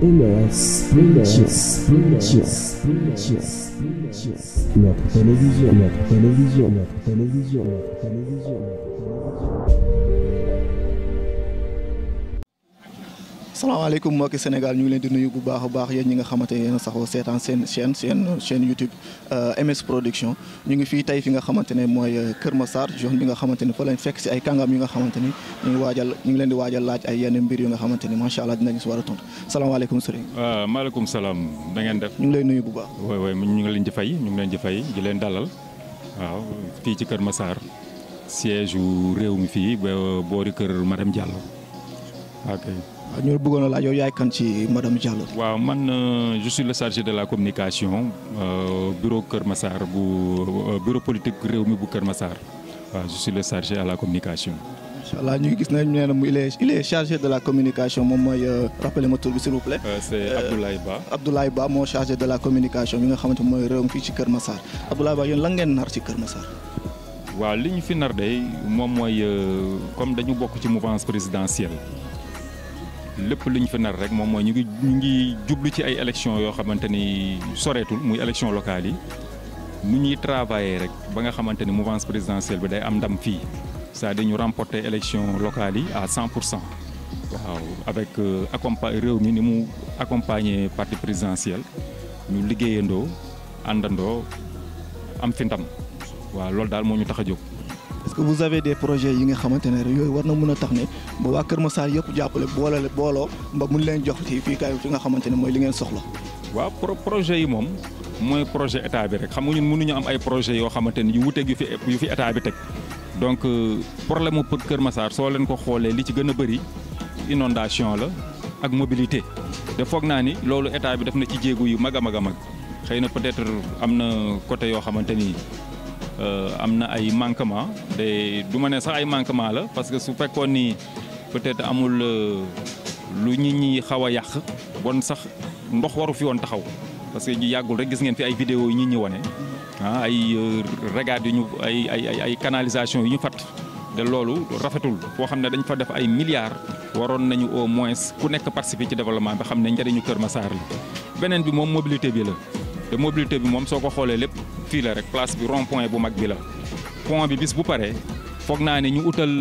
MS Printers, Printers, Printers, Printers. Notre télévision, notre télévision, notre télévision, notre télévision, notre télévision. salaamaaleykum mbokki Sénégal ñu ngi leen di nuyu bu baax a baax yéen ñi nga xamante ne yéen a saxoo seetaan seen chaîne seen chaîne YouTube MS Production ñu ngi fii tey fi nga xamante ne mooy Kër Massar zone bi nga xamante ni fa lañ fekk si ay kàngam yi nga xamante ni ñu ngi waajal ñu ngi leen di waajal laaj ay yenn mbir yu nga xamante ni macha allah dinañu si war a tontu salaamaaleykum sëriñ waaw maaleykum salaam da ngeen def. ñu ngi lay nuyu bu baax. oui oui ñu ngi leen di fay ñu ngi leen di fay di leen dalal waaw fii ci Kër Massar siège yu réew mi fii ba boori kër madame Diallo ok. waaw ñu bëggoon a laaj yow yaay kan ci madame Diallo. waaw man euh, je suis le chargé de la communication euh, bureau Kër Massar bu euh, bureau politique réew mi bu Kër Massar waaw je suis le chargé à la communication. incha allah ñu ngi gis ne nee na mu il est il est chargé de la communication moom mooy rappelez ma tur bi s'il vous plaît. Euh, c'est Abdoulaye Ba. Abdoulaye Ba moo chargé de la communication bi nga xamante ni mooy réew mi fii ci Kër Massar Abdoulaye Ba yéen lan ngeen nar ci Kër Massar. waaw li ñu fi nar de moom mooy euh, comme dañu bokk ci mouvance présidentielle lépp li ñu fi nar rek moom mooy ñu ngi ñu ngi jublu ci ay élections yoo xamante ni soreetul muy élections locales yi nu ñuy travailler rek ba nga xamante ni mouvance présidentielle bi day am ndam fii c'est-à-dire ñu remporter élections locales yi à 100 pour cent waaw avec euh, accompa réew mi ni mu accompagner parti présidentiel ñu liggéeyandoo àndandoo am fi ndam waaw loolu daal moo ñu tax a jóg. est-ce que vous avez des projets yi nga xamante ne rek yooyu war na mën a tax ne ba waa Kër Massar yëpp jàppale boole booloo mba mun leen jox ci fii kaay fi nga xamante ne mooy li ngeen soxla. waaw pro projet yi moom mooy projet état bi rek xam nga ñun mënuñu am ay projet yoo xamante ni yu wuteeg yu fi yu fi état bi teg donc euh, problème mu Kër Massar soo leen ko xoolee li ci gën a bëri inondation la ak mobilité te foog naa ni loolu état bi def na ci jéego yu mag a mag a mag xëy na peut-être am na côté yoo xamante ni euh, am na ay manquement de du ma ne sax ay manquement la parce que su fekkoon ni peut-être amul euh, lu nit ñi xaw a yàq bon sax ndox waru fi woon taxaw parce que ñu yàggul rek gis ngeen fi ay vidéo yu nit ñi wane ah ay regard yu ñu ay ay ay ay canalisation yu ñu fat te loolu rafetul foo xam ne dañ fa def ay milliards waroon nañu au moins ku nekk participer ci développement bi xam ne njëriñu Kër Massar la. beneen bi moom mobilité bi la te mobilité bi moom soo ko xoolee lépp fii la rek place bi rond point bu mag bi la pont bi bis bu paree foog naa ne ñu utal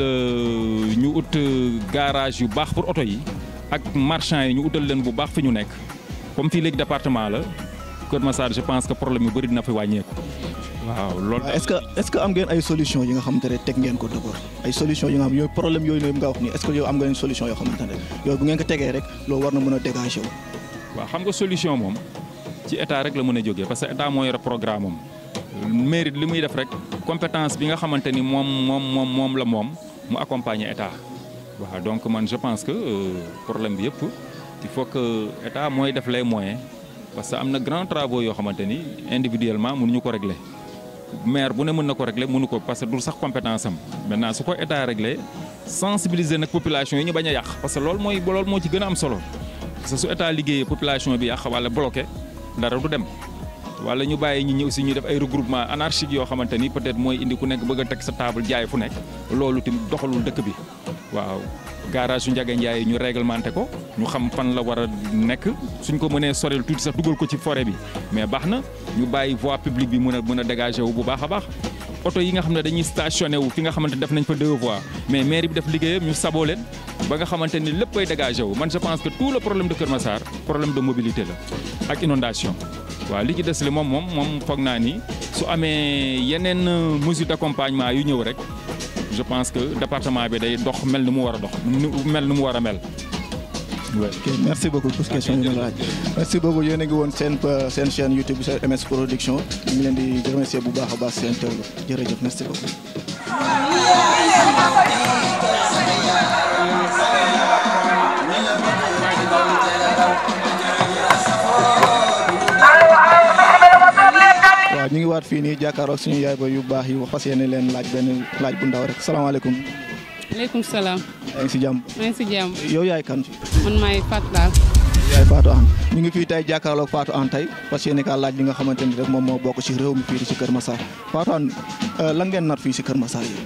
ñu ut garage yu baax pour oto yi ak marchand yi ñu utal leen bu baax fi ñu nekk comme fii léegi département la Kër Massar je pense que problème yu bëri dina fi wàññeeku waaw loolu. est-ce que est-ce que am ngeen ay solution yi nga xamante ne teg ngeen ko d'abord ay solution yi nga xam yooyu problème yooyu nga wax nii est-ce que yow am ngeen solution yoo xamante ne yooyu bu ngeen ko tegee rek loolu war na mën a dégager wu. waaw xam nga solution moom ci état rek la mën a jógee parce que état moo yore programme am mairie li muy def rek compétence bi nga xamante ni moom moom moom moom la moom mu accompagner état waaw donc man je pense que problème bi yëpp il faut que état mooy def les moyens parce que am na grand travaux yoo xamante ni individuellement mënuñu ko régler maire bu ne mën na ko régler mënu ko parce que du sax compétence am maintenant su ko état régler sensibiliser nag population yi ñu bañ a yàq parce que loolu mooy loolu moo ci gën a am solo parce que su état liggéeyee population bi yàq wala bloqué dara du dem wala ñu bàyyi ñi ñi aussi ñu def ay regroupement anarchique yoo xamante ni peut-être mooy indi ku nekk bëgg a teg sa table jaay fu nekk loolu tamit doxalul dëkk bi waaw garage su Ndiaga Ndiaye ñu réglementé ko ñu xam fan la war a nekk suñ ko mënee sorel tuuti sax dugal ko ci forêt bi mais baax na ñu bàyyi voie publique bi mën a mën a dégager wu bu baax a baax oto yi nga xam ne dañuy stationné wu fi nga xamante def nañ fa deux voies mais mairie bi def liggéeyam ñu saboo leen ba nga xamante ni lépp ay dégagé wu man je pense que tout le problème de Kër Massar problème de mobilité la ak inondation waaw li ci des li moom moom moom foog naa ni su amee yeneen mesure d'accompagnement yu ñëw rek je pense que département bi day dox mel ni mu war a dox mel ni mu war a mel. ok merci beaucoup pour question yi ma laaj merci beaucoup yéen a ngi woon seen seen chaîne YouTube seen MS Production ñu ngi leen di remercier bu baax a baax seen teewlu jërëjëf merci beaucoup. waaw ñu ngi waat fii nii jàkkaarloog suñu yaay ba yu baax yi wax fas yéene leen laaj benn laaj bu ndaw rek salaamaaleykum. maaleykum salaam. yaa ngi si jàmm. maa ngi si jàmm. yow yaay kan fi. man maay Fatou daal. yaay Fatou An ñu ngi fii tey jàkkaarloog Fatou An tey fas yéene kaa laaj li nga xamante ni rek moom moo bokk ci réew mi fii ci Kër Massar Fatou An lan ngeen nar fii si Kër Massar yi.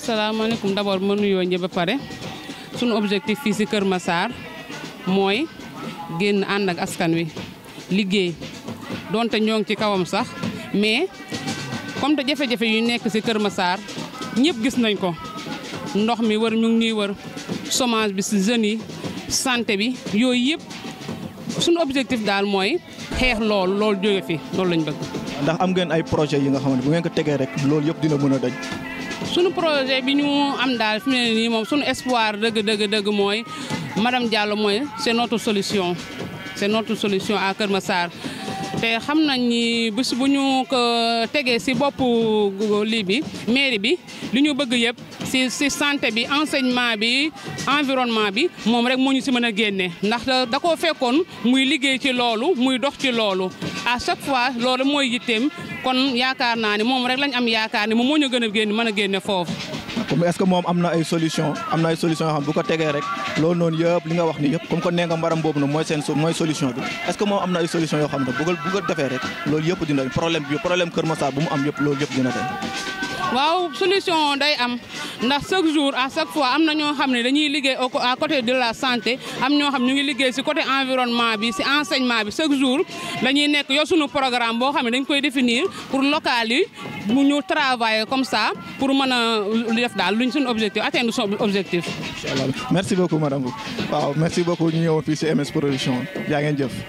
salaamaaleykum d'abord ma nuyoo ñëpp ba pare sunu objectif fii si Kër Massar mooy génn ànd ak askan wi liggéey donte ñoo ngi ci kawam sax mais comme te jafe-jafe yu nekk ci Kër Massar ñëpp gis nañ ko ndox mi wër ñu ngi ñuy wër chômage bi ci jeunes yi santé bi yooyu yëpp suñu objectif daal mooy xeex loolu loolu jóge fi loolu lañ bëgg. ndax am ngeen ay projet yi nga xamante bu ngeen ko tegee rek loolu yëpp dina mën a dañ. suñu projet bi ñu am daal fi mu ne nii moom suñu espoir dëgg dëgg dëgg mooy madame Diallo mooy c'est notre solution c'est notre solution à Kër Massar te xam nañ ni bés bu ñu ko tegee ci boppu lii bi mairie bi li ñu bëgg yëpp ci ci santé bi enseignement bi environnement bi moom rek moo ñu ci mën a génne ndax da koo fekkoon muy liggéey ci loolu muy dox ci loolu à chaque fois loolu mooy yitteem kon yaakaar naa ne moom rek lañ am yaakaar ne moom moo ñu gën a génn mën a génne foofu. comme est-ce que moom am na ay solution am na ay solution yoo xam bu ko tegee rek loolu noonu yëpp li nga wax ni yëpp comme que nee nga mbaram boobu nag mooy seen mooy solution bi est-ce que moom am na ay solution yoo xam ne bu ko bu ko defee rek loolu yëpp dina problème bi problème Kër Massar bu mu am yëpp loolu yëpp dina dem. waaw solution day am ndax chaque jour à chaque fois am na ñoo xam ne dañuy liggéey à côté de la santé am ñoo xam ñu ngi liggéey ci côté environnement bi ci enseignement bi chaque jour dañuy nekk yow suñu programme boo xam ne dañ koy définir pour local yi mu ñu travailler comme ça pour mën a def daal luñ suñu objectif atteindre son objectif. incha allah merci beaucoup madame Bou waaw merci beaucoup ñu ñëwoon fii ci MS production yaa ngeen jëf.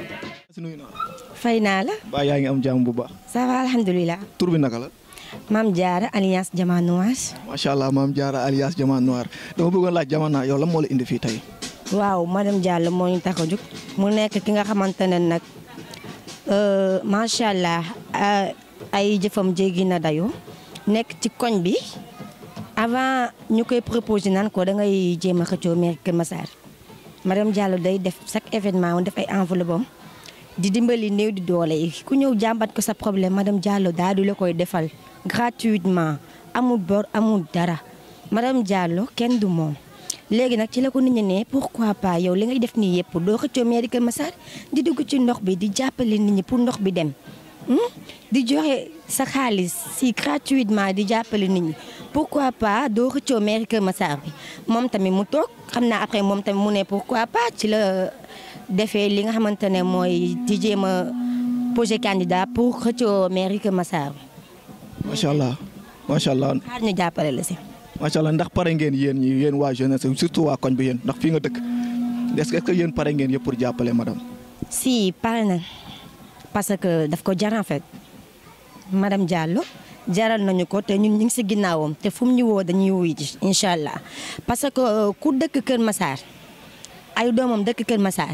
fay naa la. ba yaa ngi am jàmm bu baax. ça va alhamdulilah. tur bi naka la. Maam Diarra alliance Diamant Noir. macha allah maam Diarra alias Diamant Noir dama bëggoon laaj Diamant yow lan moo la indi fii tey. waaw madame Diallo moo ñu tax a jóg mu nekk ki nga xamante ne nag macha allah ay jëfam jéggi na dayoo nekk ci koñ bi avant ñu koy proposé naan ko da ngay jéem a xëccoo maire Kër Massar madame Diallo day def chaque événement woon def ay enveloppe am di dimbali néew di doole yi ku ñëw jàmbat ko sa problème madame Diallo daal di la koy defal gratuitement amul bor amul dara madame Diallo kenn du moom. léegi nag ci la ko nit ñi ne pourquoi pas yow li ngay def nii yëpp doo xëccoo mairie Kër Massar di dugg ci ndox bi di jàppale nit ñi pour ndox bi dem di joxe sa xaalis si gratuitement di jàppale nit ñi pourquoi pas doo xëccoo mairie Kër Massar bi moom tamit mu toog xam naa après moom tamit mu ne pourquoi pas ci la defee li nga xamante ne mooy di jéem a posé candidat pour xëccoo mairie Kër Massar bi. macha allah macha allah. xaar ñu jàppale la si. macha allah ndax pare ngeen yéen ñi yéen waa jeunesse surtout waa koñ bi yéen ndax fii nga dëkk est-ce que yéen pare ngeen yëpp pour jàppale madame. si pare na parce que daf ko jar en fait madame Diallo jaral nañu ko te ñun ñu ngi si ginnaawam te fu mu ñu woo dañuy wuy ji incha allah parce que ku dëkk Kër Massar ay doomam dëkk Kër Massar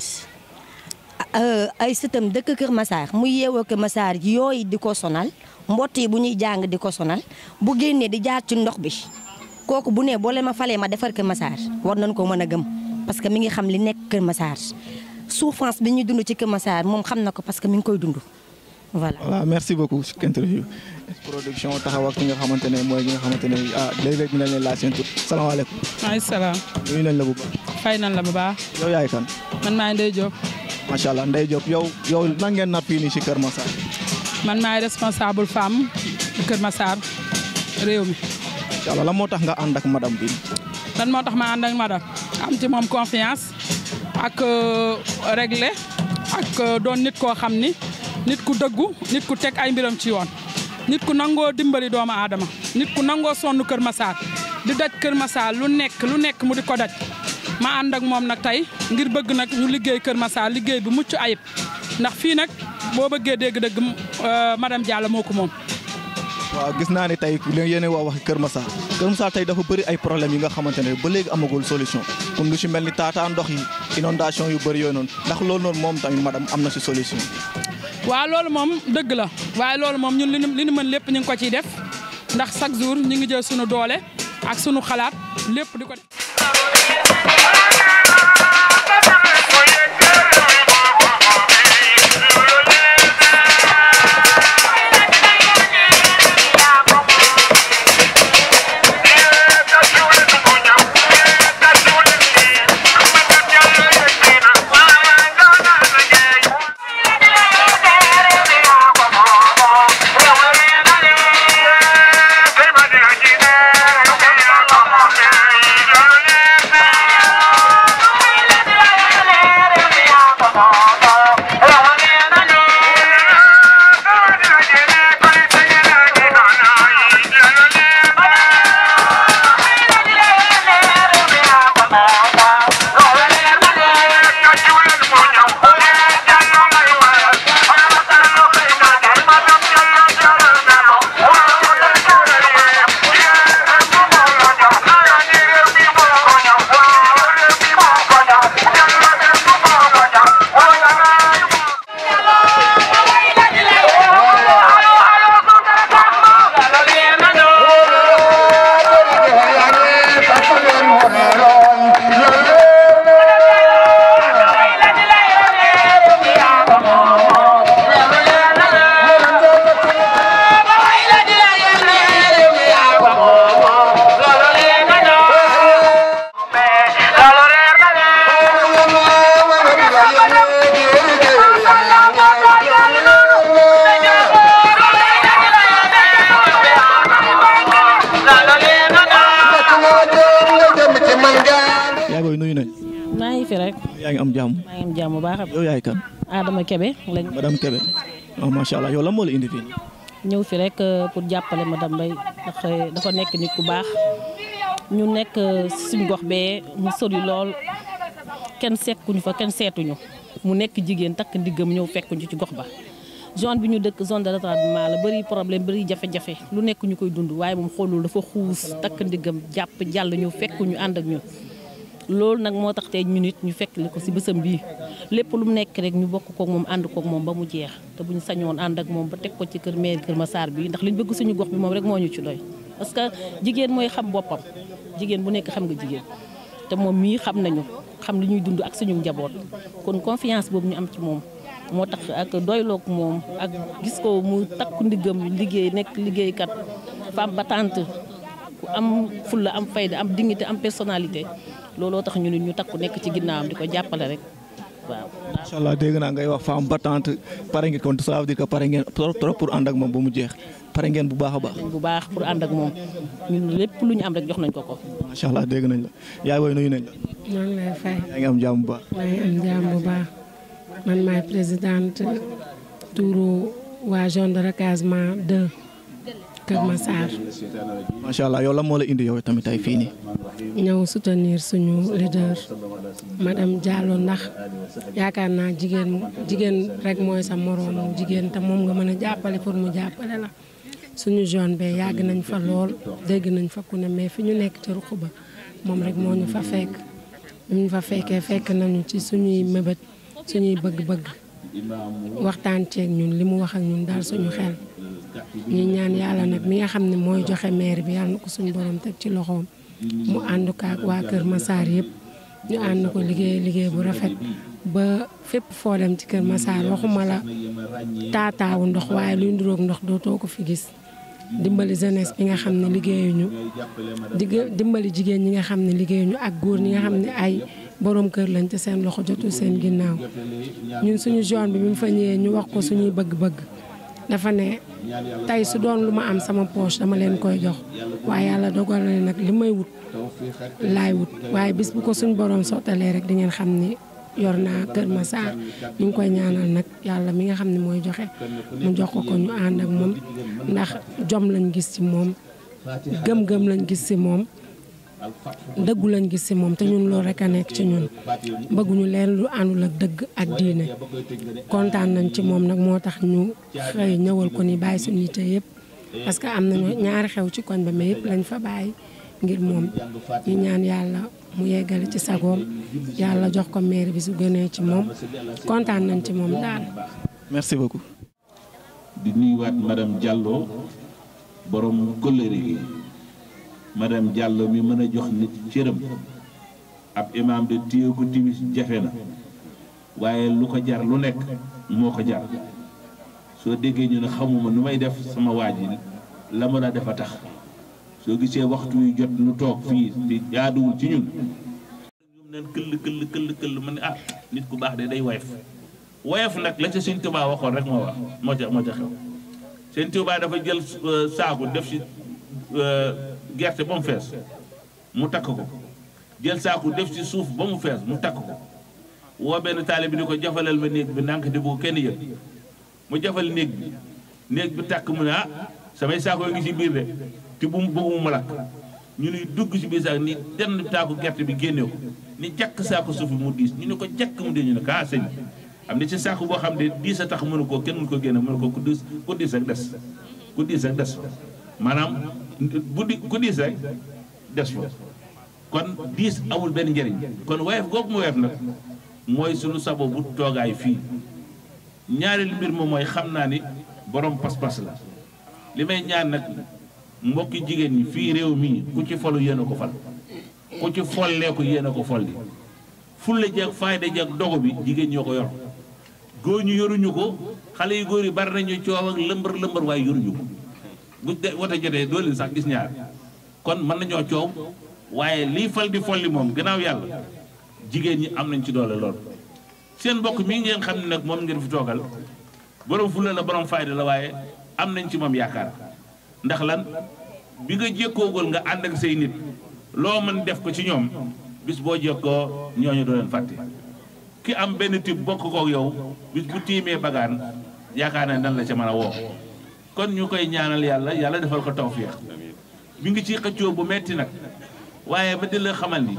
ay sëtam dëkk Kër Massar mu yeewoo Kër Massar yooyu di ko sonal mbott yi bu ñuy jàng di ko sonal bu génnee di jaar ci ndox bi. kooku bu ne boo leen ma falee ma defar Kër Massar war nañ ko mën a gëm parce que mi ngi xam li nekk Kër Massar souffrance bi ñuy dund ci Kër Massar moom xam na ko parce que mi ngi koy dund voilà. voilà merci beaucoup ci interview production taxaw ak ki nga xamante ne mooy ñi nga xamante ne ah léeg-léeg dinañ leen laaj seen tur salaamaaleykum. maaleykum salaam. nuyu nañ la bu baax. fay nañ la bu baax. yow yaay kan. man maay Ndeye Diop. macha allah Ndeye Diop yow yow nan ngeen nar fii nii ci Kër Massar. man maay responsable femme Kër Massar réew mi. incha allah lan moo tax nga ànd ak madame bi. lan moo tax ma ànd ak madame am ci moom confiance ak régler ak doon nit koo xam ni nit ku dëggu nit ku teg ay mbiram ci yoon nit ku nangoo dimbali doomu aadama nit ku nangoo sonn Kër Massar di daj Kër Massar lu nekk lu nekk mu di ko daj ma ànd ak moom nag tey ngir bëgg nag ñu liggéey Kër Massar liggéey bu mucc ayib ndax fii nag boo bëggee dégg-dëgg madame Diallo moo ko moom. waaw gis naa ne tey li yéen wax waxi Kër Massar Kër Massar tey dafa bëri ay problèmes yi nga xamante ne ba léegi amagul solution comme lu ci mel ni taataa ndox yi inondation yu bëri yooyu noonu ndax loolu noonu moom tamit madame am na ci solution. waaw loolu moom dëgg la waaye loolu moom ñun li ñu li ñu mën lépp ñu ngi ko ciy def ndax chaque jour ñu ngi jël sunu doole ak sunu xalaat lépp di ko def. Yeah. yaa booy nuyu nañ maa ngi fi rek yaa ngi am jàmm maa ngi am jàmm bu baax a yow yaay kan Adama Kebe lañ madame Kébé oh macha allah yow lan moo la indi fii ñëw fi rek euh, pour jàppale madame Mbaye ndax euh, dafa nekk nit ku baax ñu nekk euh, suñ gox bee mu sori lool kenn sekkuñu fa kenn seetuñu mu nekk jigéen takk ndiggam ñëw fekkuñu ci gox ba zone bi ñu dëkk zone de retardement la bëri problème bëri jafe-jafe lu nekk ñu koy dund waaye moom xoolul dafa xuus takk ndiggam jàpp jàll ñëw fekkuñu ànd ak ñun loolu nag moo tax tey ñu nit ñu fekk li ko si bësam bii lépp lu mu nekk rek ñu bokk kook moom ànd kook moom ba mu jeex te bu ñu sañoon ànd ak moom ba teg ko ci kër maire Kër Massar bi ndax li ñu bëgg suñu gox bi moom rek moo ñu ci doy parce que jigéen mooy xam boppam jigéen bu nekk xam nga jigéen te moom mii xam nañu xam li ñuy dund ak suñu njaboot kon confiance boobu ñu am ci moom moo tax ak doyloog moom ak gis ko mu takku ndiggam liggéey nekk liggéeykat femme battante ku am fulla am fayda am dignité am personnalité looloo tax ñu nit ñu takku nekk ci ginnaawam di ko jàppale rek waaw. macha allah dégg naa ngay wax femme battante pare ngeen kon ça veut dire que pare ngeen trop trop pour ànd ak moom ba mu jeex pare ngeen bu baax a baax bu baax pour ànd ak moom ñun lépp lu ñu am rek jox nañ ko ko. macha allah dégg nañ la yaay booy nuyu nañ la maa ngi lay fay yaa ngi am jàmm bu baax maa ngi am jàmm bu baax man maay présidente tuuru waa zone de recasement 2 Kër Massar macha allah yow lan moo la indi yow tamit tey fii nii ñëw soutenir suñu leader madame Diallo ndax yaakaar naa jigéen jigéen rek mooy sa moroomu jigéen te moom nga mën a jàppale pour mu jàppale la suñu zone bee yàgg nañ fa lool dégg nañ fa ku ne mais fi ñu nekk ci ruq ba moom rek moo ñu fa fekk bi ñu fa fekkee fekk nañu ci suñuy mébét suñuy bëgg-bëgg waxtaan ceeg ñun li mu wax ak ñun daal suñu xel ñu ñaan yàlla nag mi nga xam ne mooy joxe maire bi yàlla na ko suñu borom teg ci loxoom mu ànd ko ak waa Kër Massar yëpp ñu ànd ko liggéey liggéey bu rafet ba fépp foo dem ci Kër Massar waxuma la taataawu ndox waaye luy nduroog ndox dootoo ko fi gis dimbali jeunesse bi nga xam ne liggéeyuñu digg- dimbali jigéen ñi nga xam ne liggéeyuñu ak góor ñi nga xam ne ay borom kër lañ te seen loxo jotul seen ginnaaw ñun suñu zone bi bi mu fa ñëwee ñu wax ko suñuy bëgg-bëgg dafa ne tey su doon lu ma am sama poche dama leen koy jox waaye yàlla dogal na ne nag li may wut laay wut waaye bis bu ko suñ borom sottalee rek di ngeen xam ni yor naa Kër Massar ñu ngi koy ñaanal nag yàlla mi nga xam ne mooy joxe mu jox ko ko ñu ànd ak moom ndax jom lañ gis ci moom gëm-gëm lañ gis ci moom dëggu lañ gis ci moom te ñun loolu rek a nekk ci ñun bëgguñu leen lu àndul ak dëgg ak diine kontaan nañ ci moom nag moo tax ñu xëy ñëwal ko ni bàyyi suñu yite yëpp parce que am nañu ñaari xew ci koñ ba mais yëpp lañ fa bàyyi ngir moom ñu ñaan yàlla mu yeggale ci sagoom yàlla jox ko maire bi su gënee ci moom kontaan nañ ci moom daal. merci beaucoup di nuyuwaat madame Diallo borom kóllëre gi madame Diallo mi mën a jox nit cëram ab imaam de téye ko timis jafe na waaye lu ko jar lu nekk moo ko jar soo déggee ñu ne xamuma nu may def sama waa ji la mën a def a tax soo gisee waxtu yu jot nu toog fii te jaaduwul ci ñun ñoom neen këll këll këll këll ma ne ah nit ku baax de day woyof woyof nag la ca sëñ Tuubaa waxoon rek moo wax moo ca moo ca xew sëñ Tuubaa dafa jël saaku def ci gerte ba mu fees mu takk ko jël saaku def ci suuf ba mu fees mu takk ko woo benn taale bi ni ko jafalal ma néeg bi ndànk di bu kenn yëg mu jafal néeg bi néeg bi takk mu ne ah samay saako ngi ci biir de te bu mu bëggu mu lakk ñu ni dugg ci biir saak ni denn taaku gerte bi génne ko ni jàkk saako suuf bi mu diis ñu ne ko jàkk mu dee ñu ne ko ah sëñ bi am na ci saako boo xam ne diis a tax mënu ko kenn mënu ko génne mënu ko ku diis ku diis rek des ku diis rek des fa maanaam bu di ku diis rek des fa kon diis amul benn njëriñ kon woyof googu mu woyof nag mooy sunu sabo bu toogaay fii ñaareelu mbir moom mooy xam naa ni borom pas-pas la li may ñaan nag mbokki jigéen ñi fii réew mii ku ci folu yéen a ko fal ku ci follee ko yéen a ko folli fulle jeeg fayda jeeg dogu bi jigéen ñoo ko yor góor ñu yoruñu ko xale yu góor yi bari nañu coow ak lëmbër lëmbër waaye yoruñu ko bu de wote jotee doo leen sax gis ñaar kon mën nañoo coow waaye lii fal di folli moom gannaaw yàlla jigéen ñi am nañ ci doole lool seen mbokk mii ngeen xam ne nag moom ngeen fi toogal borom fulla la borom fayda la waaye am nañ ci moom yaakaar ndax lan bi nga jékkoogul nga ànd ak say nit loo mën def ko ci ñoom bis boo jékkoo ñooñu doo leen fàtte ki am benn type bokk kook yow bis bu tiimee bagaan yaakaar ne dan la ca mën a woo kon ñu koy ñaanal yàlla yàlla defal ko tawfiix mi ngi ci xëccoo bu metti nag waaye ba di la xamal ni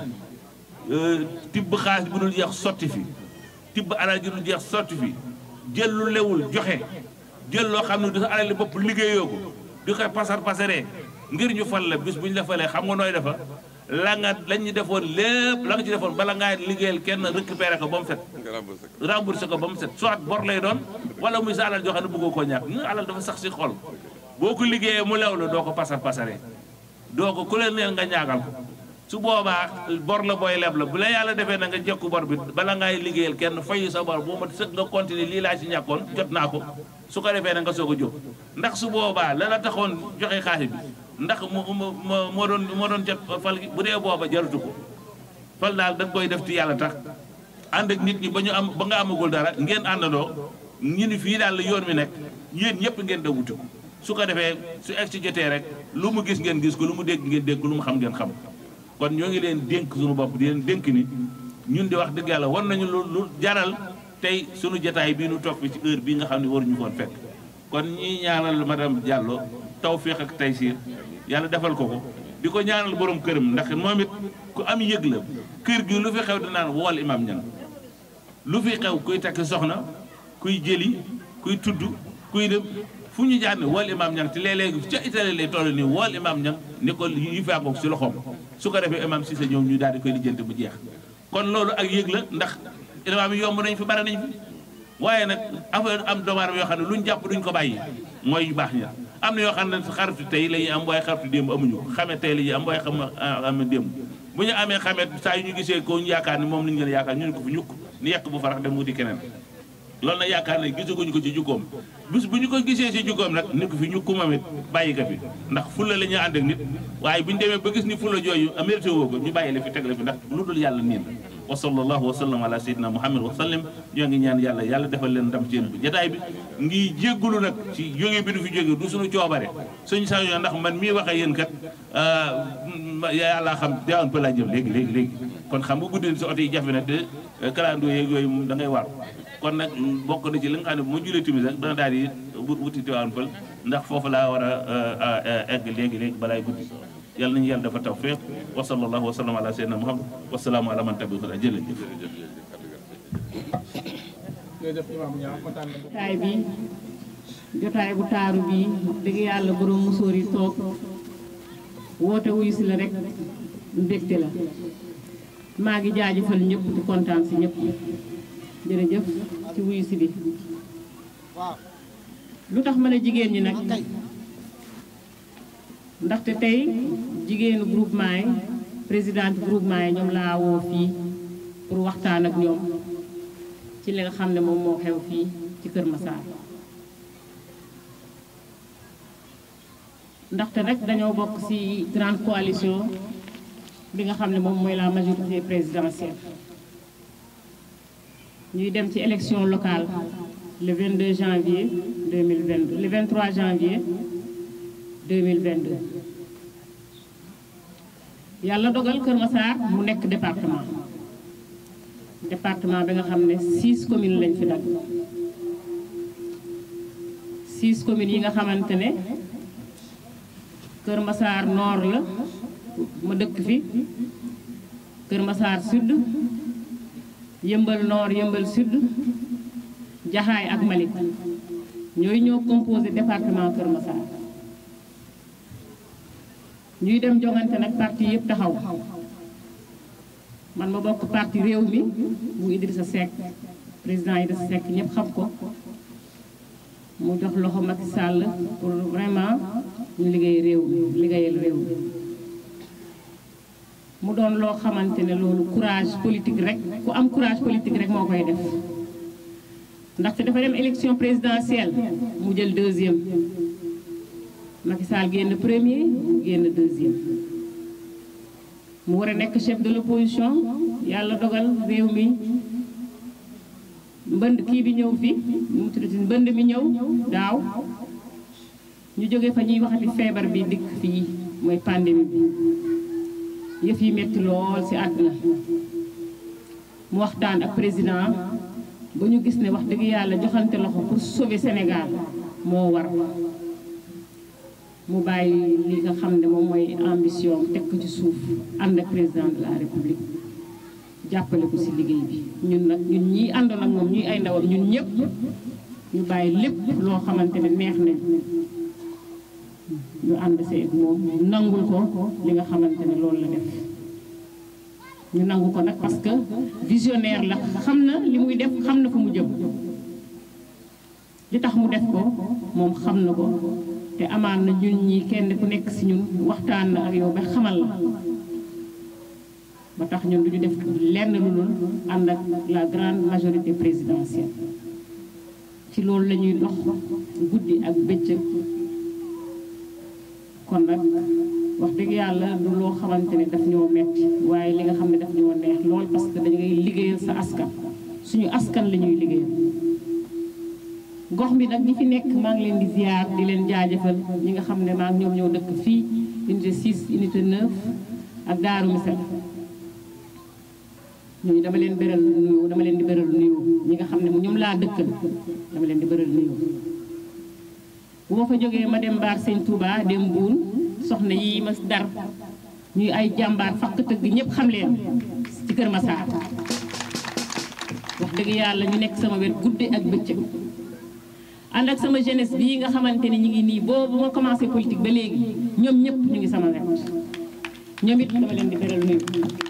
tibb xaalis bu dul jeex sotti fi tibb alal ji dul jeex sotti fi jël lu lewul joxe jël loo xam ne du sa alal bopp liggéeyoo ko di koy pasar pasaree ngir ñu fal la bis bu ñu la falee xam nga nooy defa la nga lañ ñu defoon lépp la nga ci defoon bala ngaa liggéeyal kenn récupéré ko ba mu set remboursé ko ba mu set soit bor lay doon wala muy sa alal joo xam ne bëggoo koo ñàkk ñu alal dafa sax si xol boo ko liggéeyee mu lew la doo ko pasar pasaree doo ko ku leen neen nga ñaagal ko su boobaa bor la booy leb la bu la yàlla defee na nga jekku bor bi bala ngay liggéeyal kenn fayu sa bor boo ma sëg nga continuer lii laa ci ñàkkoon jot naa ko su ko defee na nga soog a jóg ndax su boobaa la la taxoon joxe xaalis bi ndax mu moo doon moo doon jot fal gi bu dee booba jarutu ko fal daal da nga koy def ci yàlla tax ànd ak nit ñi ba ñu am ba nga amagul dara ngeen àndandoo ñu ni fii daal la yoon mi nekk yéen ñëpp ngeen da wuti ko su ko defee su egg ci jotee rek lu mu gis ngeen gis ko lu mu dégg ngeen dégg ko lu mu xam ngeen xam kon ñoo ngi leen dénk suñu bopp di leen dénk ni ñun di wax dëgg yàlla war nañu lu lu jaral tey suñu jataay bii nu toog fi ci heure bii nga xam ne waruñu koon fekk kon ñi ñaanal madame Diallo tawféex ak taysiir yàlla defal ko ko di ko ñaanal borom këram ndax moom it ku am yëg la kër gi lu fi xew dinaan wool imam ñan lu fi xew kuy takk soxna kuy jëli kuy tudd kuy dem fu ñu jaar ne wool imam ñang te léeg-léeg ca Italie lay toll nii wool imam ñang ni ko yu faagoog si loxoom su ko defee imam si sa ñoom ñu daal di koy lijjanti bu jeex kon loolu ak yëg la ndax imam yi yomb nañ fi bare nañ fi waaye nag affaire am doomu aadama yoo xam ne luñ jàpp duñ ko bàyyi mooy yu baax ña am na yoo xam ne xaritu tey la ñuy am waaye xaritu démb amuñu ko xamee tey la ñuy am waaye xam am démb bu ñu amee xamee saa yu ñu gisee ko ñu yaakaar ni moom lañu gën a yaakaar ñu ne ko fi ñukk ni yekk bu farax dem wuti keneen loolu nag yaakaar ne gisaguñu ko ci jukkoom bis bu ñu ko gisee ci jukkoom nag ni ko fi ñukku moom it bàyyi ko fi ndax fulla la ñuy ànd ak nit waaye bu ñu demee ba gis ni fulla jooyu mérité woo ko ñu bàyyi la fi teg la fi ndax lu dul yàlla niin wa sallallahu wa sallam ala sayyidina muhammad wa sallam ñoo ngi ñaan yàlla yàlla defal leen ndam ci yéen bi jotaay bi ngi jéggulu nag ci jóge bi du fi jóge du suñu coobare suñu sañoon ndax man mii waxee yéen kat yàlla xam deewoon pa laa jëm léegi léegi léegi kon xam nga guddi si oto yi jafe na te kalandoo yeeg yooyu moom da ngay war kon nag bokk na ci li nga xam ne bu ma julee timis rek dana daal di wuti Tiwaawan Pël ndax foofu laa war a egg léegi léegi balaay guddi yàlla nañu yàlla dafa tawfiq wa sallallahu wa sallam ala sayyidina muhammad wa salaamu ala man tabi'ahu hudaa jërëjëf jotaay bi jotaay bu taaru bi wax dëgg yàlla borom musóor yi toog woote wuyu si la rek mbégte la maa ngi jaajëfal ñëpp di kontaan si ñëpp jërëjëf ci wuyu si bi lu tax ma ne jigéen ñi nag ndaxte tey jigéenu groupement yi présidente groupement yi ñoom laa woo fii pour waxtaan ak ñoom ci li nga xam ne moom moo xew fii ci Kër Massar ndaxte nag dañoo bokk ci grande coalition bi nga xam ne moom mooy la majorité présidentielle ñuy dem ci élection locale le 22 janvier 2022 le 23 janvier 2022 yàlla dogal Kër Massar mu nekk département département bi nga xam ne six communes lañ fi dagg six communes yi nga xamante ne Kër Massar nord la ma dëkk fi Kër Massar Sud Yëmbal Nord Yëmbal Sud Jaxaay ak Malick ñooy ñoo composé département Kër Massar ñuy dem jongante nag parti yëpp taxaw man ma bokk parti réew mi bu Idrissa Seck président Idrissa Seck ñëpp xam ko mu jox loxo Macky Sall pour vraiment ñu liggéey réew mi liggéeyal réew mi mu doon loo xamante ne loolu courage politique rek ku am courage politique rek moo koy def ndaxte dafa dem élection présidentielle mu jël deuxième Macky Sall génn premier mu génn deuxième mu war a nekk chef de l'opposition yàlla dogal réew mi mbënd kii bi ñëw fi nu mu tuddati mbënd mi ñëw daaw ñu jóge fa ñuy waxati feebar bi dikk fii mooy pandémie bi yëf yi metti lool ci àdduna mu waxtaan ak président ba ñu gis ne wax dëgg yàlla joxante loxo pour sauver Sénégal moo war mu bàyyi li nga xam ne moom mooy ambition teg ko ci suuf ànd ak président de la république jàppale ko ci liggéey bi ñun nag ñun ñii àndoon ak moom ñuy ay ndawam ñun ñëpp ñu bàyyi lépp loo xamante ne neex nañ ñu ànd see ak moom nangul ko li nga xamante ne loolu la def ñu nangu ko nag parce que visionnaire la xam na li muy def xam na fu mu jëm li tax mu def ko moom xam na ko te amaan na ñun ñi kenn ku nekk ci ñun waxtaan na ak yow ba xamal la ba tax ñun duñu def lenn lu dul ànd ak la grande majorité présidentielle ci loolu la ñuy dox guddi ak bëccëg kon nag wax dëgg yàlla du loo xamante ne daf ñoo metti waaye li nga xam ne daf ñoo neex lool parce que dañu ngay liggéeyal sa askan suñu askan la ñuy liggéeyal gox bi nag ñi fi nekk maa ngi leen di ziar di leen jaajëfal ñi nga xam ne maa ngi ñoom ñoo dëkk fii unité 6 unité 9 ak Daaru Misal ñooñu dama leen beral nuyu dama leen di beral nuyu ñi nga xam ne ñoom laa dëkkal dama leen di beral nuyu bu ma fa jógee ma dem Mbaar Sëñ Touba dem Buun soxna yi ma dar ñuy ay jàmbaar fakk tëgg ñëpp xam leen ci Kër Massar wax dëgg yàlla ñu nekk sama wet guddi ak bëccëg ànd ak sama jeunesse bii nga xamante ni ñu ngi nii boobu ma commencé politique ba léegi ñoom ñëpp ñu ngi sama wet ñoom it dama leen di beral nuyu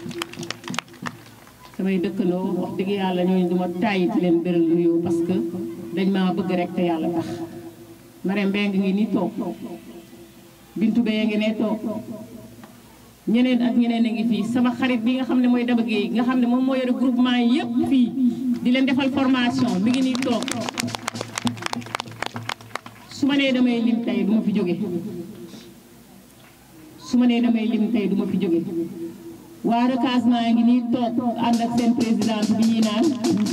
samay dëkkandoo wax dëgg yàlla ñooñu duma tàyyi ci leen beral nuyu parce que dañ maa bëgg rek te yàlla tax Marème Mbengue ngi nii toog Bintu Beye ngi ne toog ñeneen ak ñeneen a ngi fii sama xarit bi nga xam ne mooy Daba Gueye nga xam ne moom moo yore groupement yi yëpp fii di leen defal formation mi ngi nii toog su ma nee damay lim tey du ma fi jóge su ma nee damay lim tey du ma fi jóge waa recasement ngi nii toog ànd ak seen présidente bi ñuy naan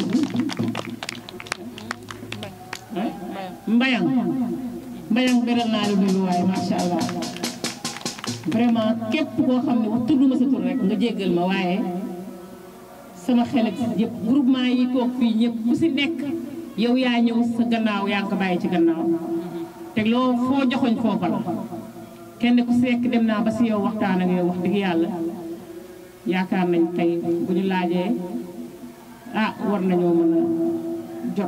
mbayang mbayang beral naa la nuyu waaye macha allah vraiment képp koo xam ne wax tudduma sa tur rek nga jéggal ma waaye sama xel ak yëpp groupement yi toog fii ñëpp ku si nekk yow yaa ñëw sa gannaaw yaa ngi ko bàyyi ci gannaaw te loo foo joxoñ foofa la kenn ku si nekk dem naa ba si yow waxtaan ak yow wax dëgg yàlla yaakaar nañ tey bu ñu laajee ah war nañoo mën a jot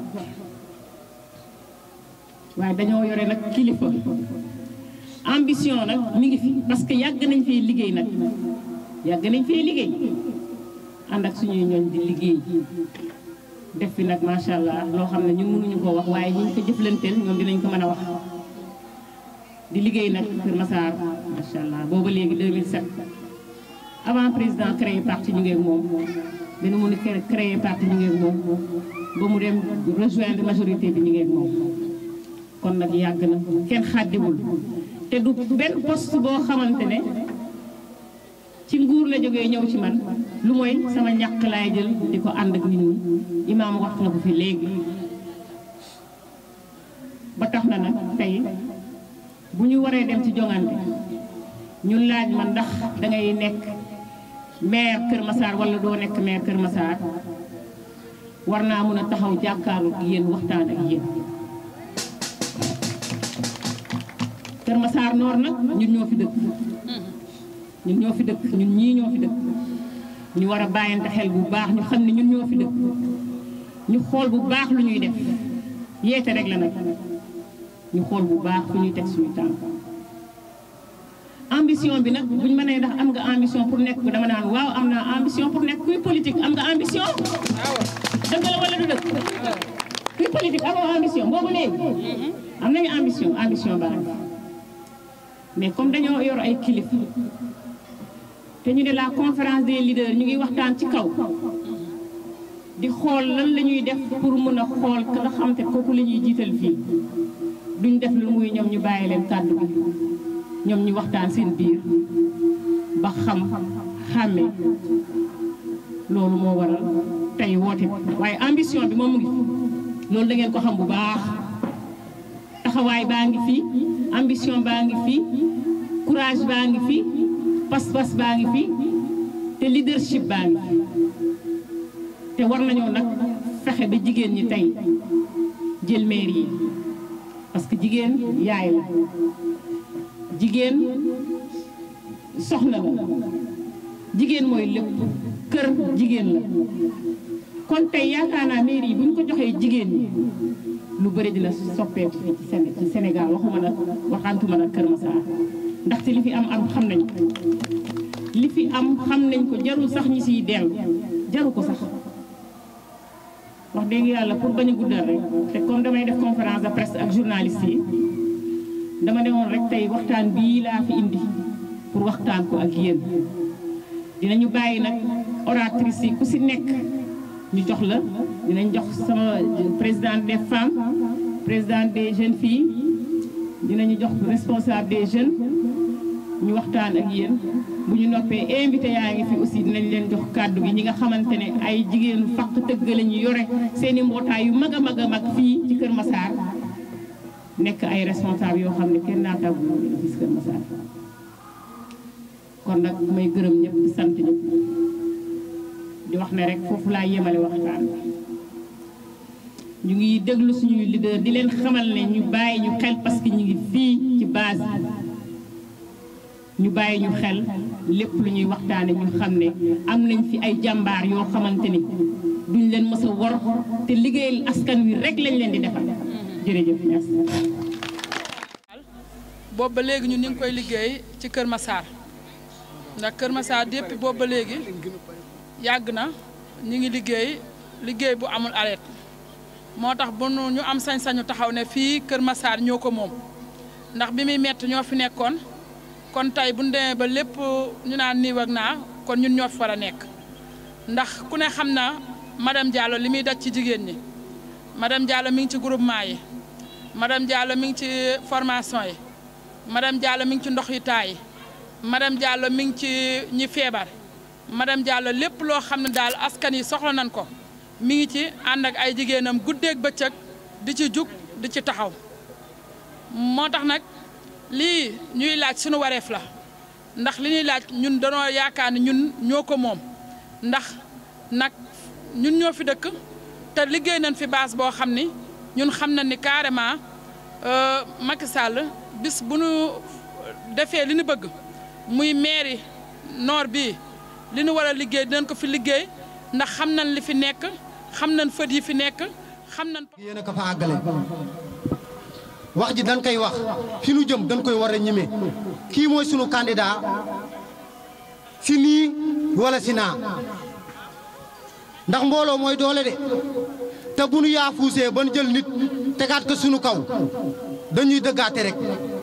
waaye dañoo yore nag kilifa ambition nag mi ngi fi parce que yàgg nañ fee liggéey nag yàgg nañ fee liggéey ànd ak suñuy ñooñ di liggéey def fi nag macha allah loo xam ne ñun mënuñu koo wax waaye ñu ngi ko jëflanteel ñoom dinañ ko mën a wax di liggéey nag Kër Massar macha allah booba léegi 2007 avant président créé parti ñu ngi ak moom bi nu mun a créé parti ñu ngi ak moom ba mu dem rejoindre majorité bi ñu ngi ak moom kon nag yàgg na kenn xàddiwul te du benn poste boo xamante ne ci nguur la jógee ñëw ci man lu mooy sama ñàkk laay jël di ko ànd ak nit ñi imaam wax na ko fi léegi ba tax na nag tey bu ñu waree dem ci jongante ñu laaj ma ndax dangay nekk maire Kër Massar wala doo nekk maire Kër Massar war naa mën a taxaw jàkkaarlu ak yéen waxtaan ak yéen Kër Massar Nord nag ñun ñoo fi dëkk ñun ñoo fi dëkk ñun ñii ñoo fi dëkk ñu war a bàyyante xel bu baax ñu xam ne ñun ñoo fi dëkk ñu xool bu baax lu ñuy def yeete rek la nag ñu xool bu baax fu ñuy teg suñu tànk ambition bi nag buñ mënee ndax am nga ambition pour nekk ko dama naan waaw am naa ambition pour nekk kuy politique am nga ambition dëgg la wala du dëgg kuy politique amoo ambition boobu léegi am nañu ambition ambition baax mais comme dañoo yor ay kilifa te ñu ne la conférence des leaders ñu ngi waxtaan ci kaw di xool lan la ñuy def pour mën a xool ka nga xam te kooku la ñuy jiital fii duñ def lu muy ñoom ñu bàyyi leen kàddu bi ñoom ñu waxtaan seen biir ba xam xàmme loolu moo waral tey woote bi waaye ambition bi moom mu ngi fi loolu da ngeen ko xam bu baax taxawaay baa ngi fi ambition baa ngi fi courage baa ngi fi pas-pas baa ngi fi te leadership baa ngi fi te war nañoo nag fexe ba jigéen ñi tey jël maire yi parce que jigéen yaay la jigéen soxna la jigéen mooy lépp kër jigéen la kon tey yaakaar naa mairie yi bu ñu ko joxee jigéen ñi lu bëri dina soppeeku fii ci Séné ci Sénégal waxuma na waxantuma na Kër Massar ndaxte li fi am am xam nañ ko li fi am xam nañ ko jarul sax ñi siy dellu jaru ko sax wax dëgg yàlla pour bañ a guddal rek te comme damay def conférence de presse ak journaliste yi dama ne woon rek tey waxtaan bii laa fi indi pour waxtaan ko ak yéen dinañu bàyyi nag oratrice yi ku si nekk ñu jox la dinañ jox sama présidente des femmes présidente des jeunes filles dinañu jox responsable des jeunes ñu waxtaan ak yéen bu ñu noppee invité yaa ngi fi aussi dinañ leen jox kàddu gi ñi nga xamante ne ay jigéenu fàq tëgg la ñu yore seen i mbootaay yu mag a mag a mag fii ci Kër Massar nekk ay responsable yoo xam ne kenn naataagu ñu fii ci Kër Massar kon nag may gërëm ñëpp di sant ñëpp di wax ne rek foofu laa yemale waxtaan ñu ngi déglu suñuy leader di leen xamal ne ñu bàyyi ñu xel parce que ñu ngi fii ci base ñu bàyyi ñu xel lépp lu ñuy waxtaane ñu xam ne am nañ fi ay jàmbaar yoo xamante ni duñ leen mës a wor te liggéeyal askan wi rek lañ leen di defal jërëjëf merci. boobu ba léegi ñun ñu ngi koy liggéey ci Kër Massar ndax Kër Massar depuis boobu ba léegi yàgg na ñu ngi liggéey liggéey bu amul arrêt moo tax bu ñu am sañ-sañu taxaw ne fii Kër Massar ñoo ko moom ndax bi muy metti ñoo fi nekkoon kon tey bu ñu demee ba lépp ñu naan nii ak naa kon ñun ñoo fi war a nekk ndax ku ne xam na madame Diallo li muy daj ci jigéen ñi madame Diallo mi ngi ci groupement yi madame Diallo mi ngi ci formation yi madame Diallo mi ngi ci ndox yi taay yi madame Diallo mi ngi ci ñi feebar madame Diallo lépp loo xam ne daal askan yi soxla nañ ko mi ngi ci ànd ak ay jigéenam guddeeg bëccëg di ci jug di ci taxaw moo tax nag lii ñuy laaj suñu wareef la ndax li ñuy laaj ñun danoo yaakaar ne ñun ñoo ko moom ndax nag ñun ñoo fi dëkk te liggéey nañ fi base boo xam ni ñun xam nañ ni carrément Macky Sall bis bu nu defee li ñu bëgg muy mairie nord bii li ñu war a liggéey dinañ ko fi liggéey ndax xam nañ li fi nekk xam nañ fët yi fi nekk xam nañ. yéen a ko fa àggale wax ji dañ koy wax fi nu jëm dañ koy war a ñime kii mooy sunu candidat si nii wala si naa ndax mbooloo mooy doole de te bu nu yaafuusee ban jël nit tegaat ko sunu kaw dañuy dëggaate rek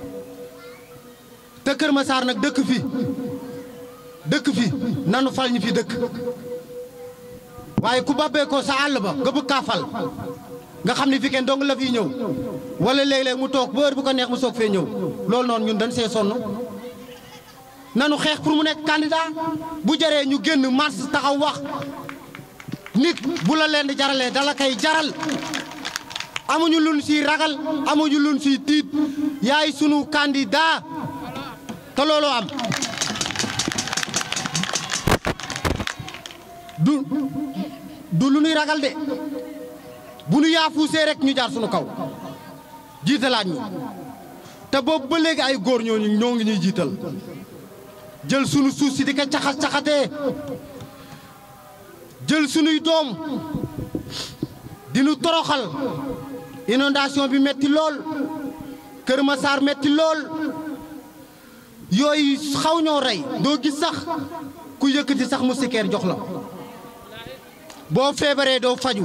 te Kër Massar nag dëkk fi dëkk fi nanu fal ñi fi dëkk waaye ku babbee ko sa àll ba nga bëgg kaa fal nga xam ne fi kenn dong la fi ñëw wala léeg-léeg mu toog ba heure bu ko neex mu soog fee ñëw loolu noonu ñun dañ see sonn nanu xeex pour mu nekk candidat bu jaree ñu génn mars taxaw wax nit bu la leen di jaralee dala koy jaral amuñu luñ siy ragal amuñu luñ siy tiit yaay sunu candidat te looloo am du du lu nuy ragal de bu nu yaafuusee rek ñu jaar sunu kaw jiitalaat ñu te boobu ba léegi ay góor ñooñu ñoo ngi ñuy jiital jël sunu suuf si di ko caxas caxatee jël sunuy doom di nu toroxal inondation bi metti lool Kër Massar metti lool yooyu xaw ñoo rey doo gis sax ku yëkkati sax mu sikeer jox la boo feebaree doo faju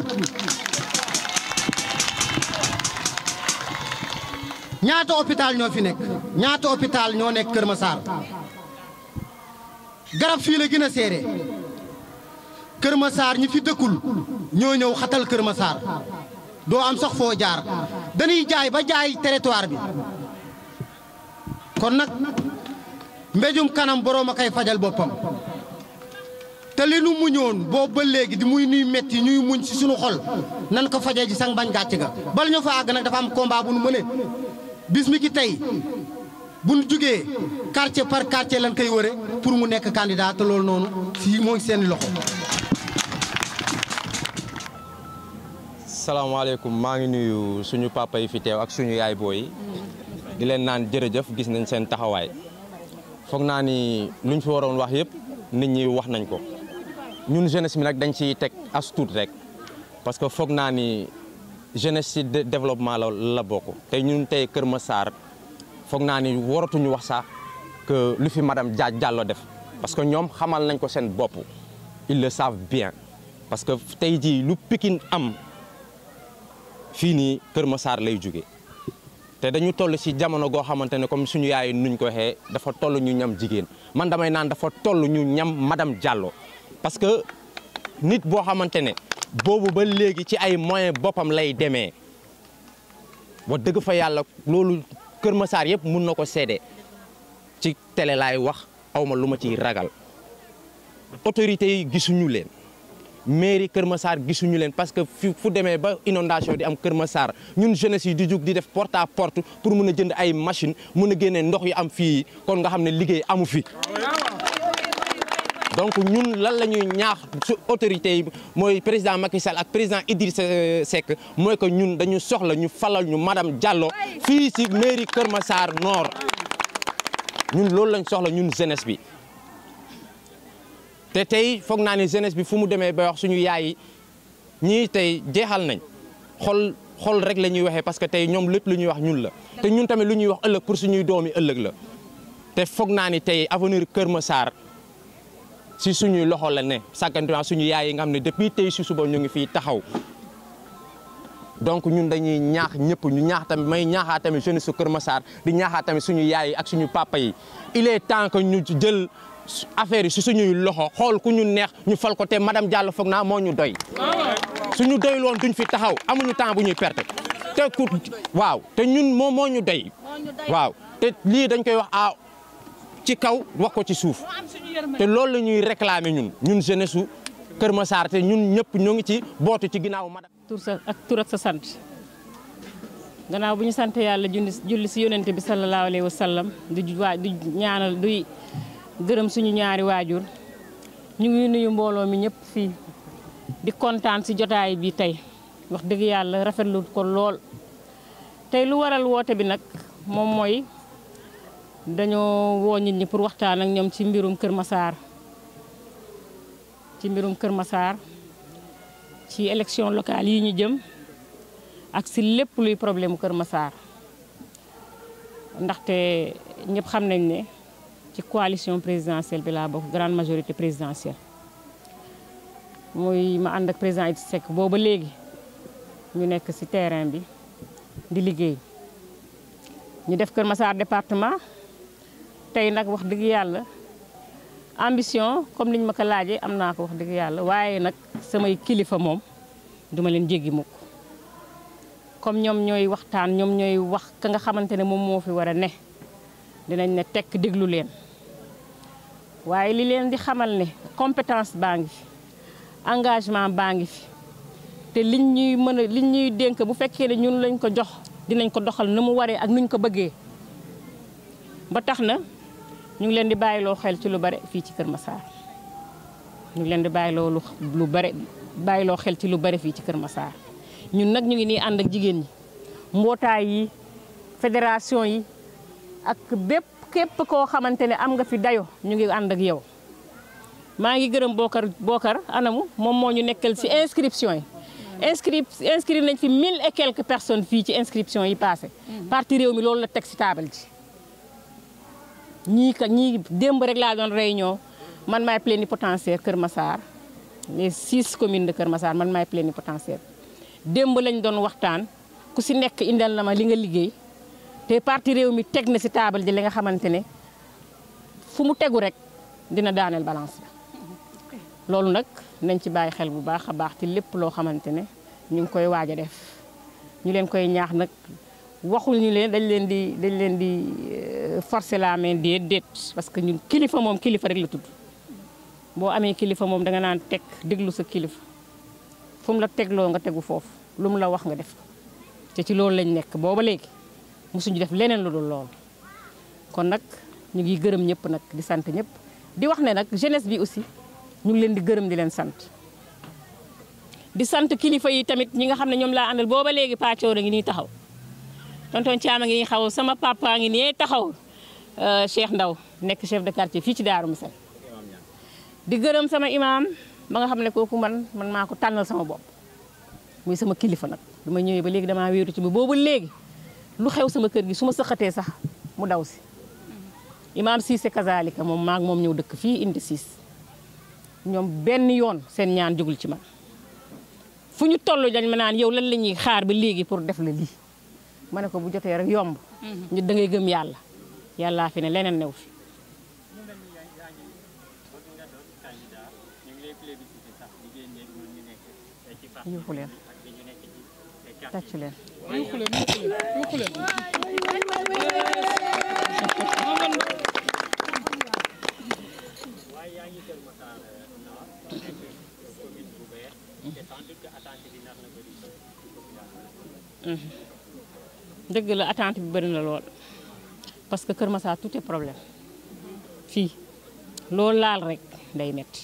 ñaata hôpital ñoo fi nekk ñaata hôpital ñoo nekk Kër Massar garab fii la gën a seere Kër Massar ñi fi dëkkul ñoo ñëw xatal Kër Massar doo am sax foo jaar dañuy jaay ba jaay territoire bi kon nag mbéjum kanam boroom a koy fajal boppam te li nu muñoon boobu ba léegi di muy nuy metti ñuy muñ ci sunu xol nan ko fajee ji sang bañ gàcc ga bala ñu fa àgg nag dafa am combat bu nu mëne bis mi ki tey bu nu jugee quartier par quartier lan koy wëre pour mu nekk candidat te loolu noonu fii moo ngi seen loxo salaamaaleykum maa ngi nuyu suñu papa yi fi teew ak suñu yaay booy yi di leen naan jërëjëf gis nañ seen taxawaay foog naa ni luñ fi waroon wax yëpp nit ñi wax nañ ko ñun jeunesse bi nag dañ ciy teg as tuut rek parce que foog naa ni jeunesse ci développement la la bokk te ñun tey Kër Massar foog naa ni waratuñu wax sax que lu fi madame Dia Diallo def parce que ñoom xamal nañ ko seen bopp ils le savent bien parce que tey jii lu Pikine am fii nii Kër Massar lay jóge te dañu toll ci jamono goo xamante ne comme suñu yaay nuñ ko waxee dafa toll ñu ñam jigéen man damay naan dafa toll ñu ñam madame Diallo parce que nit boo xamante ne boobu ba léegi ci ay moyens boppam lay demee wax dëgg fa yàlla loolu Kër Massar yëpp mun na ko seede ci télé laay wax awma lu ma ciy ragal autorités yi gisuñu leen mairie Kër Massar gisuñu leen parce que fi fu demee ba inondation di am Kër Massar ñun jeunesse yi di jug di def porte à porte pour mun a jënd ay machine mun a génne ndox yu am fii kon nga xam ne liggéey amu fi donc ñun lan la ñuy ñaax su autorités yi mooy président Macky Sall ak président Idrissa Seck mooy que ñun dañu soxla ñu falal ñu madame Diallo fii ci mairie Kër Massar Nord ñun loolu lañ soxla ñun jeunesse bi te tey foog naa ne jeunesse bi fu mu demee ba wax suñu yaay yi ñii tey jeexal nañ xol xol rek la ñuy waxee parce que tey ñoom lépp lu ñuy wax ñun la te ñun tamit lu ñuy wax ëllëg pour suñuy doomi ëllëg la te foog naa ni tey avenir Kër Massar si suñuy loxo la ne sàkkantumaa suñu yaay yi nga xam ne depuis tey si suba ñu ngi fii taxaw donc ñun dañuy ñaax ñëpp ñu ñaax tamit may ñaaxaa tamit jeunesse su Kër Massar di ñaaxaa tamit suñu yaay yi ak suñu papa yi il est temps que ñu jël affaire yi si suñuy loxo xool ku ñu neex ñu fal ko te madame Diallo foog naa moo ñu doy suñu doy loon duñ fi taxaw amuñu temps bu ñuy perte te ku waaw te ñun moom moo ñu doy waaw te lii dañ koy wax a ci kaw wax ko ci suuf te loolu la ñuy réclamer ñun ñun jeunesse su Kër Massar te ñun ñëpp ñoo ngi ci bootu ci ginnaaw madame tur sa ak tur ak sa sant gannaaw bu ñu sant yàlla julli julli si yonente bi sallallahu alayhi wa sallam di waa di ñaanal duy gërëm suñu ñaari waajur ñu ngi nuyu mbooloo mi ñëpp fii di kontaan si jotaay bi tey wax dëgg yàlla rafetlu ko lool tey lu waral woote bi nag moom mooy dañoo woo nit ñi pour waxtaan ak ñoom ci mbirum Kër Massar ci mbirum Kër Massar ci élection locale yi ñu jëm ak si lépp luy problème Kër Massar ndaxte ñëpp xam nañ ne ci coalition présidentielle bi laa bokk grande majorité présidentielle muy ma ànd ak président Idrissa Seck booba léegi ñu nekk ci terrain bi di liggéey ñu def Kër Massar département tey nag wax dëgg yàlla ambition comme niñ ma ko laajee am naa ko wax dëgg yàlla waaye nag samay kilifa moom duma leen jéggi mukk comme ñoom ñooy waxtaan ñoom ñooy wax ka nga xamante ne moom moo fi war a ne dinañ ne tekk déglu leen waaye li leen di xamal ne compétence baa ngi fi engagement baa ngi fi te liñ ñuy mën a liñ ñuy dénk bu fekkee ne ñun lañ ko jox dinañ ko doxal na mu waree ak nuñ ko bëggee ba tax na ñu ngi leen di bàyyiloo xel ci lu bare fii ci Kër Massar ñu ngi leen di bàyyiloo lu lu bare bàyyiloo xel ci lu bare fii ci Kër Massar ñun nag ñu ngi nii ànd ak jigéen ñi mbootaay yi fédération yi ak bépp képp koo xamante ne am nga fi dayo ñu ngi ànd ak yow maa ngi gërëm Bokar Bokar anamu moom moo ñu nekkal ci inscription yi inscrit inscrit nañ fi mille et quelques personnes fii ci inscription yi passé parti réew mi loolu la teg ci taabal ji ñii ka ñii démb rek laa doon réunion man maay plénipotentiaire Kër Massar les six communes de Kër Massar man maay plénipotentiaire démb lañ doon waxtaan ku si nekk indal na ma li nga liggéey te parti réew mi teg na si taabal ji li nga xamante ne fu mu tegu rek dina daaneel balance bi loolu nag nañ ci bàyyi xel bu baax a baax ci lépp loo xamante ne ñu ngi koy waaj a def ñu leen koy ñaax nag waxul ñu leen dañ leen di dañ leen di forcer la main déet déet parce que ñun kilifa moom kilifa rek la tudd boo amee kilifa moom danga naan teg déglu sa kilifa fu mu la tegloo nga tegu foofu lu mu la wax nga def te ci loolu lañ nekk booba léegi mosuñu def leneen lu dul loolu kon nag ñu ngi gërëm ñëpp nag di sant ñëpp di wax ne nag jeunesse bi aussi ñu ngi leen di gërëm di leen sant di sant kilifa yi tamit ñi nga xam ne ñoom laa àndal booba léegi pàccoo a ngi nii taxaw tonton Thiam a ngi nii xaw sama papa ngi nii taxaw Cheikh Ndaw nekk chef de quartier fii ci Daaru Misal di gërëm sama imam ba nga xam ne kooku man man maa ko tànnal sama bopp muy sama kilifa nag dama ñëwee ba léegi damaa wéeru ci ba boobu léegi lu xew sama kër gi su ma sëqatee sax mu daw si imam Cissé kazalika moom maag moom ñëw dëkk fii indi siis ñoom benn yoon seen ñaan jógul ci man fu ñu toll dañ ma naan yow lan la ñuy xaar ba léegi pour def la lii ma ne ko bu jotee rek yomb ñu da ngay gëm yàlla yàllaa fi ne leneen new fi yuuxu leen tàcc leen yuuxu leen yuuxu leen dëgg la attente bi bëri na lool parce que Kër Massar tout est problème fii loolu laal rek day metti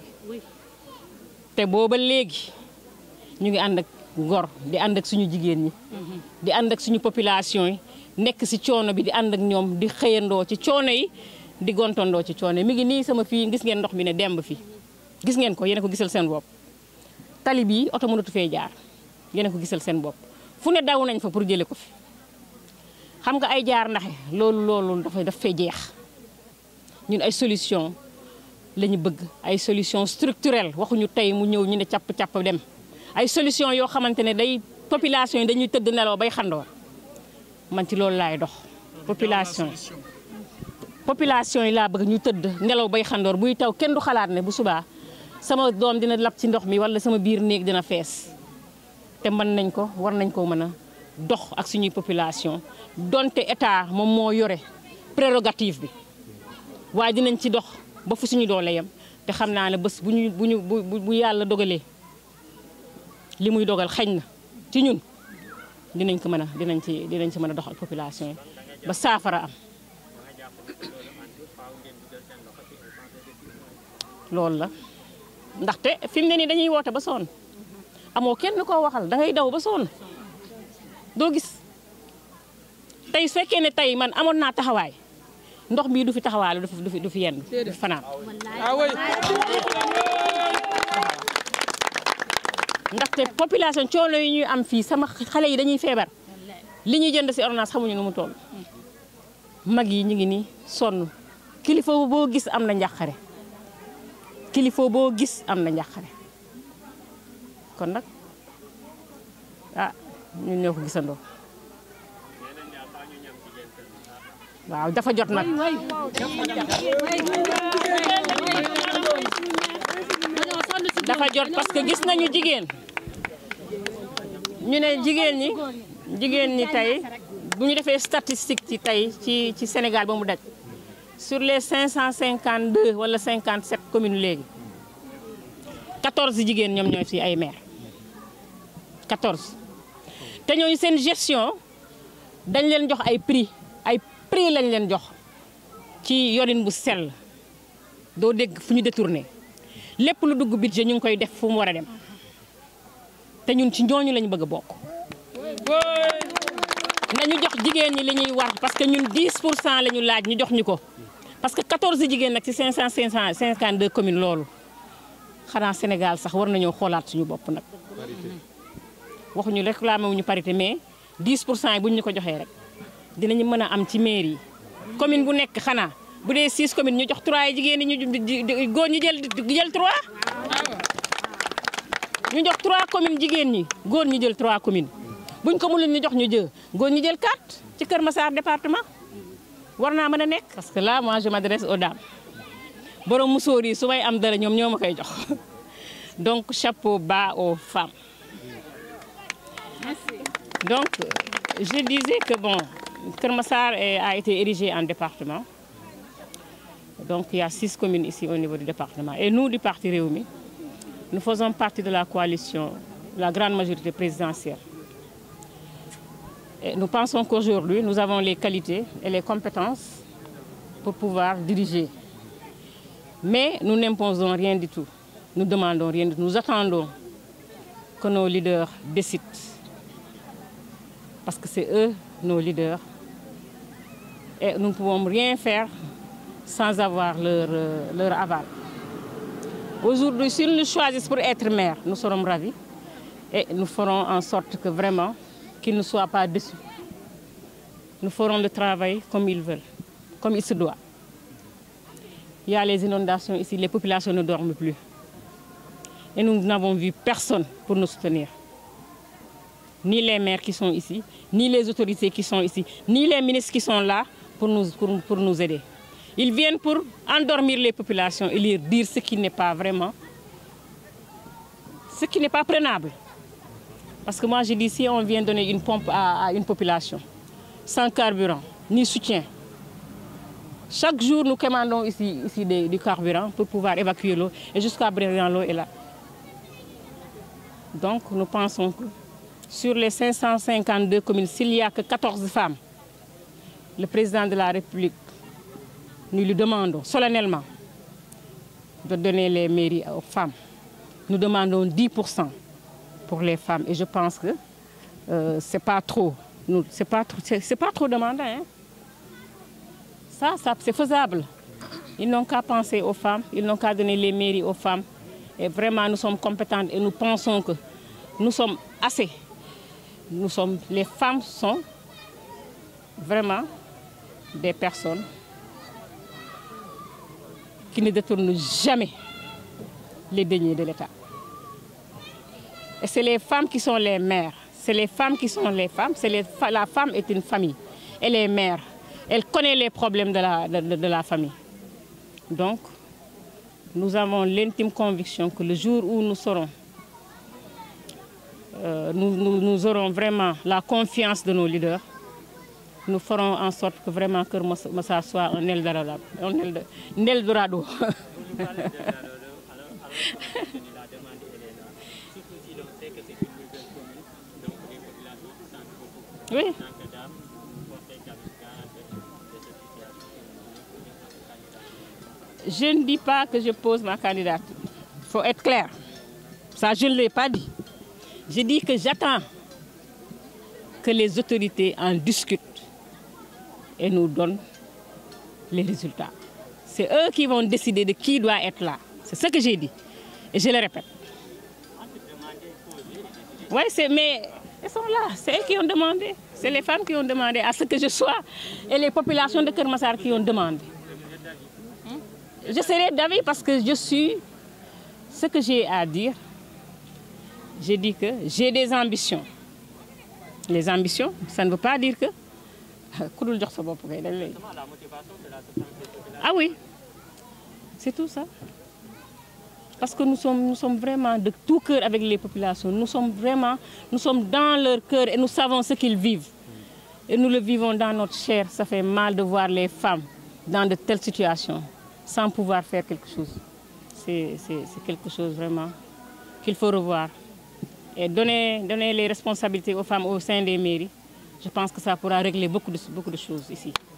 te booba léegi ñu ngi ànd ak ngor di ànd ak suñu jigéen ñi di ànd ak suñu population yi nekk ci coono bi di ànd ak ñoom di xëyandoo ci coono yi di gontandoo ci coono yi mi ngi nii sama fii gis ngeen ndox mi ne demb fii gis ngeen ko yéen a ko gisal seen bopp tali bii oto mënatu fee jaar yéen a ko gisal seen bopp fu ne daw nañ fa pour jële ko fi xam nga ay jaar ndaxe loolu loolu dafay daf fee jeex ñun ay solution la ñu bëgg ay solution structurelle waxuñu tey mu ñëw ñu ne capp-capp dem ay solution yoo xamante ne day population yi dañuy tëdd nelaw bay xandoor man ci loolu laay dox population population yi laa bëgg ñu tëdd nelaw bay xandoor buy taw kenn du xalaat ne bu subaa sama doom dina lab ci ndox mi wala sama biir néeg dina fees te mën nañ ko war nañ ko mën a dox ak suñuy population donte état moom moo yore prérogative bi waaye dinañ ci dox ba fu suñu doole yem te xam naa ne bés bu ñu bu ñu bu bu yàlla dogalee li muy dogal xañ na ci ñun dinañ ko mën a dinañ ci dinañ ci mën a dox ak population yi ba saafara am loolu la ndaxte fi mu ne nii dañuy woote ba sonn amoo kenn koo waxal da ngay daw ba sonn doo gis tey su fekkee ne tey man amoon naa taxawaay ndox bii du fi taxawaale du fi du fi du fi yenn du fi fanaan ndaxte population coono yi ñuy am fii sama xale yi dañuy feebar li ñuy jënd si ordonnance xamuñu nu mu toll mag yi ñu ngi nii sonn kilifa boo gis am na njàqare kilifa boo gis am na njàqare kon nag ah ñun ñoo ko gisandoo waaw dafa jot nag dafa jot parce que gis nañu jigéen ñu ne jigéen ñi jigéen ñi tey bu ñu defee statistique ci tey ci ci Sénégal ba mu daj sur les 552 wala 57 communes léegi 14 jigéen ñoom ñooy fi ay maire 14 te ñooñu seen gestion dañ leen jox ay prix ay prix lañ leen jox ci yorin bu sell doo dégg fu ñu détourné lépp lu dugg budget ñu ngi koy def fu mu war a dem te ñun ci ñooñu lañ bëgg a bokk nañu jox jigéen ñi li ñuy war parce que ñun 10 pour cent la ñu laaj ñu jox ñu ko parce que 14 jigéen nag ci 500 552 communes loolu xanaa Sénégal sax war nañoo xoolaat suñu bopp nag. waxuñu réclamé wuñu parité mais 10 pour cent yi buñ ñu ko joxee rek dinañu mën a am ci mairie yi commune bu nekk xanaa bu dee 6 communes ñu jox 3 yi jigéen ñi ñu góor ñu jël jël 3. ñu jox 3 communes jigéen ñi góor ñu jël 3 communes buñ ko mënul ñu jox ñu jë góor ñu jël 4 ci Kër Massar département war naa mën a nekk. parce que là moi je m'adresse aux dames borom musóor yi su may am dara ñoom ñoo ma koy jox donc chapeau bas aux femmes. Donc, je disais que bon, Kermassar a été érigé en département. Donc, il y a six communes ici au niveau du département. Et nous, du Parti Réumi, nous faisons partie de la coalition, la grande majorité présidentielle. Et nous pensons qu'aujourd'hui, nous avons les qualités et les compétences pour pouvoir diriger. Mais nous n'imposons rien du tout. Nous demandons rien du tout. Nous attendons que nos leaders décident parce que c'est eux nos leaders. Et nous ne pouvons rien faire sans avoir leur, euh, leur aval. Aujourd'hui, s'ils nous choisissent pour être maire, nous serons ravis et nous ferons en sorte que vraiment qu'ils ne soient pas déçus. Nous ferons le travail comme ils veulent, comme il se doit. Il y a les inondations ici, les populations ne dorment plus. Et nous n'avons vu personne pour nous soutenir ni les maires qui sont ici, ni les autorités qui sont ici, ni les ministres qui sont là pour nous, pour, pour nous aider. Ils viennent pour endormir les populations et leur dire ce qui n'est pas vraiment, ce qui n'est pas prenable. Parce que moi, je dis, si on vient donner une pompe à, à une population, sans carburant, ni soutien, chaque jour, nous commandons ici, ici des, du carburant pour pouvoir évacuer l'eau. Et jusqu'à présent, l'eau est là. Donc, nous pensons que sur les 552 communes, s'il n'y a que 14 femmes, le président de la République, nous lui demandons solennellement de donner les mairies aux femmes. Nous demandons 10% pour les femmes. Et je pense que euh, ce n'est pas trop. Ce n'est pas, trop- pas trop demandé. hein. Ça, ça c'est faisable. Ils n'ont qu'à penser aux femmes, ils n'ont qu'à donner les mairies aux femmes. Et vraiment, nous sommes compétentes et nous pensons que nous sommes assez. Nous sommes, les femmes sont vraiment des personnes qui ne détournent jamais les deniers de l'État. Et c'est les femmes qui sont les mères. C'est les femmes qui sont les femmes. C'est les fa- la femme est une famille. Elle est mère. Elle connaît les problèmes de la, de- de- de la famille. Donc, nous avons l'intime conviction que le jour où nous serons, euh, nous, nous- nous aurons vraiment la confiance de nos leaders, nous ferons en sorte que vraiment que Massa soit un Eldorado. Un Elde- un Eldorado. Oui. Je ne dis pas que je pose ma candidature. Il faut être clair. Ça, je ne l'ai pas dit. Je dis que j'attends que les autorités en discutent et nous donnent les résultats. C'est eux qui vont décider de qui doit être là. C'est ce que j'ai dit. Et je le répète. Oui, c'est, mais elles sont là. C'est eux qui ont demandé. C'est les femmes qui ont demandé à ce que je sois et les populations de Kermassar qui ont demandé. Je serai d'avis parce que je suis ce que j'ai à dire. J'ai dit que j'ai des ambitions. Les ambitions, ça ne veut pas dire que. ku dul jox sa bopp kay dañ lay- Ah oui, c'est tout ça. Parce que nous sommes, nous sommes vraiment de tout cœur avec les populations. Nous sommes vraiment, nous sommes dans leur cœur et nous savons ce qu'ils vivent. Et nous le vivons dans notre chair. Ça fait mal de voir les femmes dans de telles situations sans pouvoir faire quelque chose. C'est c'est- c'est quelque chose vraiment qu'il faut revoir. Et donner, donner les responsabilités aux femmes au sein des mairies, je pense que ça pourra régler beaucoup de, beaucoup de choses ici.